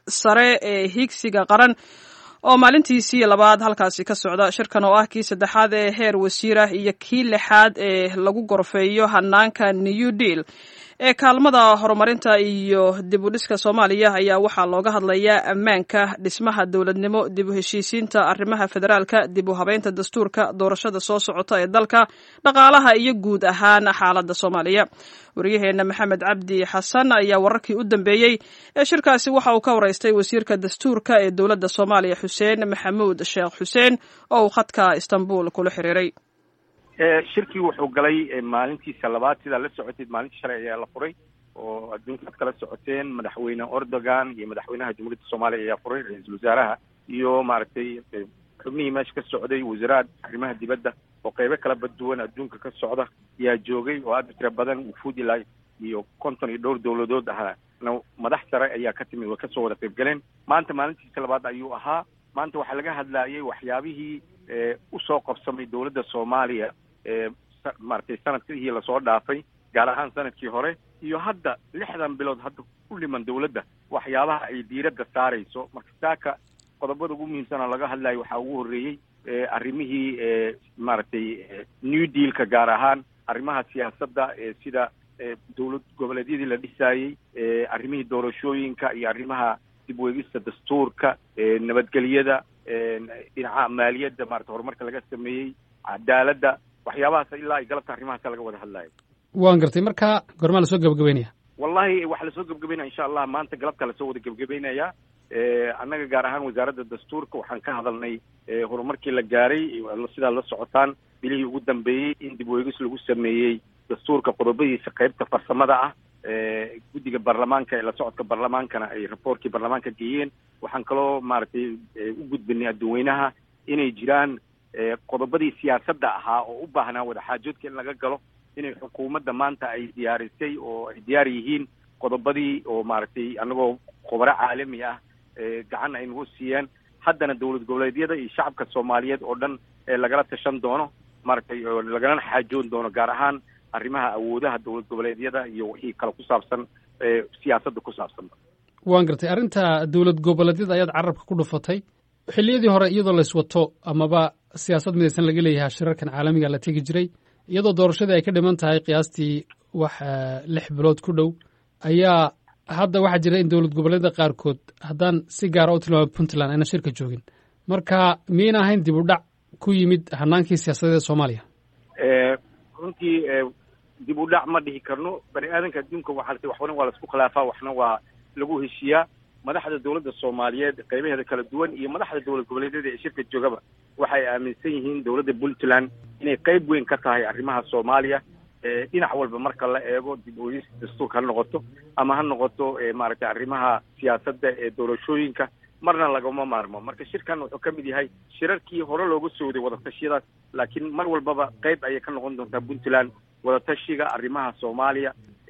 sare ee higsiga qaran oo maalintiisii labaad halkaasi ka socda shirkan oo ah kii saddexaad ee heer wasiirah iyo kii lixaad ee lagu gorfeeyo hanaanka new deal ee kaalmada horumarinta iyo dib u dhiska soomaaliya ayaa waxaa looga hadlayaa ammaanka dhismaha dowladnimo dib u heshiisiinta arrimaha federaalka dib u habeynta dastuurka doorashada soo socota ee dalka dhaqaalaha iyo guud ahaan xaaladda soomaaliya waryaheena maxamed cabdi xasan ayaa wararkii u dambeeyey ee shirkaasi waxa uu ka waraystay wasiirka dastuurka ee dowladda soomaaliya xuseen maxamuud sheekh xuseen oo uu khadka istanbul kula xiriiray shirkii wuxuu galay maalintiisa labaad sidaa la socoteed maalintii shalay ayaa la furay oo adduunka ad kala socoteen madaxweyne erdogan iyo madaxweynaha jamhuuriyadda soomaaliya ayaa furay ra-iisul wasaaraha iyo maaragtay xubnihii meesha ka socday wasaraad arrimaha dibadda oo qeybo kala baduwan adduunka ka socda ayaa joogay oo aada u tira badan wufuud ilaa iyo konton iyo dhowr dowladood ahaa madax sare ayaa ka timid way kasoo wada qayb galeen maanta maalintiisa labaad ayuu ahaa maanta waxaa laga hadlaayay waxyaabihii usoo qabsamay dowladda soomaaliya maaragtay sanadkii lasoo dhaafay gaar ahaan sanadkii hore iyo hadda lixdan bilood hadda ku dhiman dowladda waxyaabaha ay diiradda saarayso marka saaka qodobada ugu muhiimsanoo laga hadlayo waxaa ugu horreeyey arrimihii maaragtay new dealka gaar ahaan arrimaha siyaasadda sida dowlad goboleedyadii la dhisaayey arrimihii doorashooyinka iyo arrimaha dib weegista dastuurka nabadgelyada dhinaca maaliyadda maarata horumarka laga sameeyey cadaaladda waxyaabahaas ilaa ay galabta arrimahaasa laga wada hadlayo waan gartay marka gormaa lasoo gebagabeynaya wallahi waxaa lasoo gebagabeynaya insha allah maanta galabta lasoo wada gebagabeynaya annaga gaar ahaan wasaaradda dastuurka waxaan ka hadalnay horumarkii la gaaray sidaa la socotaan bilihii ugu dambeeyey in dib weegis lagu sameeyey dastuurka qodobadiisa qeybta farsamada ah guddiga baarlamaanka ee la socodka baarlamaankana ay raboortkii baarlamaanka geeyeen waxaan kaloo maaragtay u gudbinay adduweynaha inay jiraan qodobadii siyaasadda ahaa oo u baahnaa wadaxaajoodka in laga galo inay xukuumadda maanta ay diyaarisay oo ay diyaar yihiin qodobadii oo maaragtay annagoo khubaro caalami ah gacan ay nagu siiyeen haddana dowlad goboleedyada iyo shacabka soomaaliyeed oo dhan lagala tashan doono maaragtay lagalana xaajoon doono gaar ahaan arrimaha awoodaha dowlad goboleedyada iyo wixii kale ku saabsan siyaasadda ku saabsan waan gartay arrinta dowlad goboleedyada ayaad carabka ku dhufatay xilliyadii hore iyadoo layswato amaba siyaasad midaysan laga leeyahay shirarkan caalamiga la tegi jiray iyadoo doorashadii ay ka dhiman tahay qiyaastii wax lix bilood ku dhow ayaa hadda waxaa jira in dowlad goboleedyada qaarkood haddaan si gaara u tilmaamo puntland ayna shirka joogin marka miyayna ahayn dib u dhac ku yimid hanaankii siyaasadeed ee soomaaliya runtii dib u dhac ma dhihi karno bani aadanka adduunka waxaa waxna waa laisku khilaafaa waxna waa lagu heshiiyaa madaxda dowladda soomaaliyeed qaybaheeda kala duwan iyo madaxda dowlad goboleedyada ee shirka joogaba waxay aaminsan yihiin dowladda puntland inay qayb weyn ka tahay arrimaha soomaaliya dhinac walba marka la eego dib uegis dastuurka ha noqoto ama ha noqoto maaragtay arrimaha siyaasadda ee doorashooyinka marna lagama maarmo marka shirkan wuxuu ka mid yahay shirarkii hore looga sooday wadatashyadaas laakiin mar walbaba qayb ayay ka noqon doontaa puntland wadatashiga arrimaha soomaaliya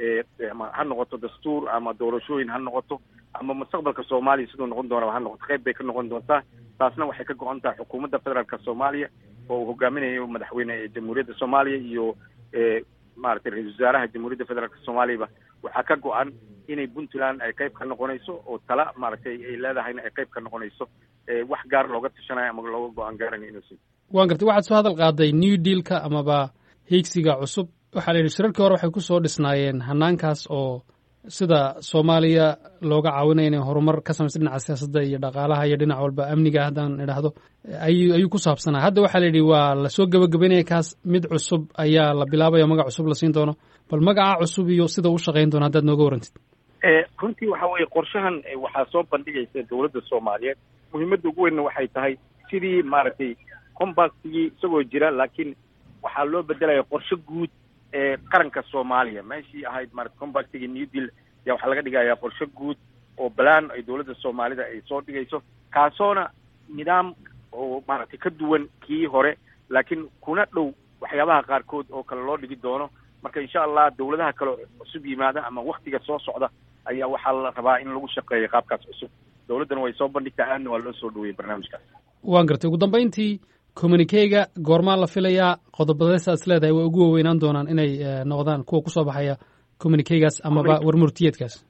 ha noqoto dastuur ama doorashooyin ha noqoto ama mustaqbalka soomaaliya siduu noqon doonaba ha noqoto qayb bay ka noqon doontaa taasna waxay ka go-an tahay xukuumadda federaalka soomaaliya oo uu hogaaminayo madaxweyne jamhuuriyadda soomaaliya iyo maaragtay ra-isul wasaaraha jamhuuriyadda federaalka soomaaliyaba waxaa ka go-an inay puntland ay qayb ka noqonayso oo tala maaragtay ay leedahayna ay qayb ka noqonayso wax gaar looga tashanayo ama looga go-aan gaaranayo inuusi waan gartay waxaad soo hadal qaaday new dealka amaba hiigsiga cusub waxaa la yidhi shirarkii hore waxay ku soo dhisnaayeen hanaankaas oo sida soomaaliya looga caawinaya inay horumar ka samaysa dhinaca siyaasadda iyo dhaqaalaha iyo dhinac walba amniga haddaan idhaahdo ayuu ku saabsanaa hadda waxaa la yidhi waa lasoo gebagabeynaya kaas mid cusub ayaa la bilaabaya magac cusub la siin doono bal magaca cusub iyo sida u shaqayn doono haddaad nooga warantid runtii waxa weeye qorshahan waxaa soo bandhigaysa dowladda soomaaliyeed muhiimadda ugu weynna waxay tahay sidii maaragtay combastigii isagoo jira laakiin waxaa loo bedelaya qorshe guud ee qaranka soomaaliya meeshii ahayd maarata combactiga new deal ayaa waxaa laga dhigayaa qorshe guud oo balaan ay dowladda soomaalida ay soo dhigayso kaasoona nidaam oo maaragtay ka duwan kii hore laakiin kuna dhow waxyaabaha qaarkood oo kale loo dhigi doono marka insha allah dowladaha kale cusub yimaada ama waktiga soo socda ayaa waxaa la rabaa in lagu shaqeeyo qaabkaas cusub dowladdana way soo bandhigtaa aadna waa loo soo dhaweeyey barnaamijkaas waan gartay ugu dambayntii communikeyga goormaa la filayaa qodobadeesa is leedahay way ugu waaweynaan doonaan inay noqdaan kuwa kusoo baxaya communikeygaas amaba warmurtiyeedkaas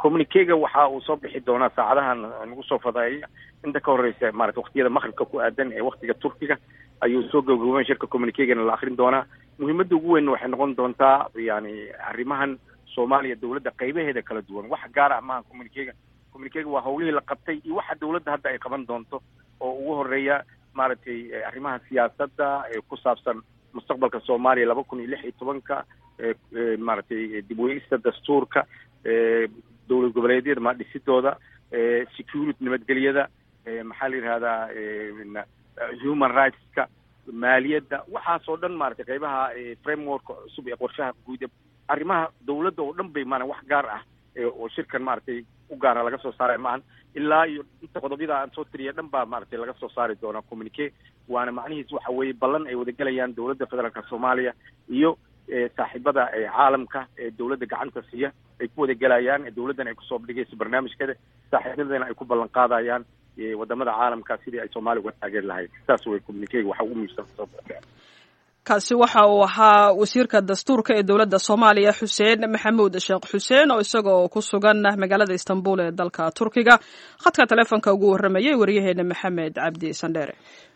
communikega waxa uu soo bixi doonaa saacadahan nagu soo fadaaya inta ka horeysa maarata waqtiyada maqribka ku aadan ee waktiga turkiga ayuu soo gabagaboobeen shirka communikegana la akrin doonaa muhiimadda ugu weyn waxay noqon doontaa yani arrimahan soomaaliya dowladda qaybaheeda kala duwan wax gaar ah maaha communikega communikega waa hawlihii la qabtay iyo waxa dowladda hadda ay qaban doonto oo ugu horeeya maaragtay arrimaha siyaasadda ee ku saabsan mustaqbalka soomaaliya laba kun iyo lix iyo tobanka maaragtay dib weegista dastuurka dowlad goboleedyada ma dhisidooda security nabadgelyada maxaa la yidhahdaa human rightska maaliyadda waxaasoo dhan maaragtay qaybaha frameworka cusub ee qorshaha guud arrimaha dowladda oo dhan bay maana wax gaar ah oo shirkan maaragtay u gaara laga soo saaray maahan ilaa iyo inta qodobyada aan soo tiriya dhan baa maaragtay laga soo saari doonaa communique waana macnihiis waxa weeye ballan ay wadagelayaan dowladda federaalka soomaaliya iyo saaxiibada caalamka ee dowladda gacanta siiya ay ku wadagelayaan dowladdan ay kusoo dhigayso barnaamijkeeda saaxiibadana ay ku ballan qaadayaan wadamada caalamka sidii ay soomaaliya uga taageeri lahayd saas way communikega waxa ugu muhiimsan soo kaasi waxa uu ahaa wasiirka dastuurka ee dowladda soomaaliya xuseen maxamuud sheekh xuseen oo isagoo ku sugan magaalada istanbul ee dalka turkiga khadka teleefonka ugu warramayay waryaheena maxamed cabdi sandheere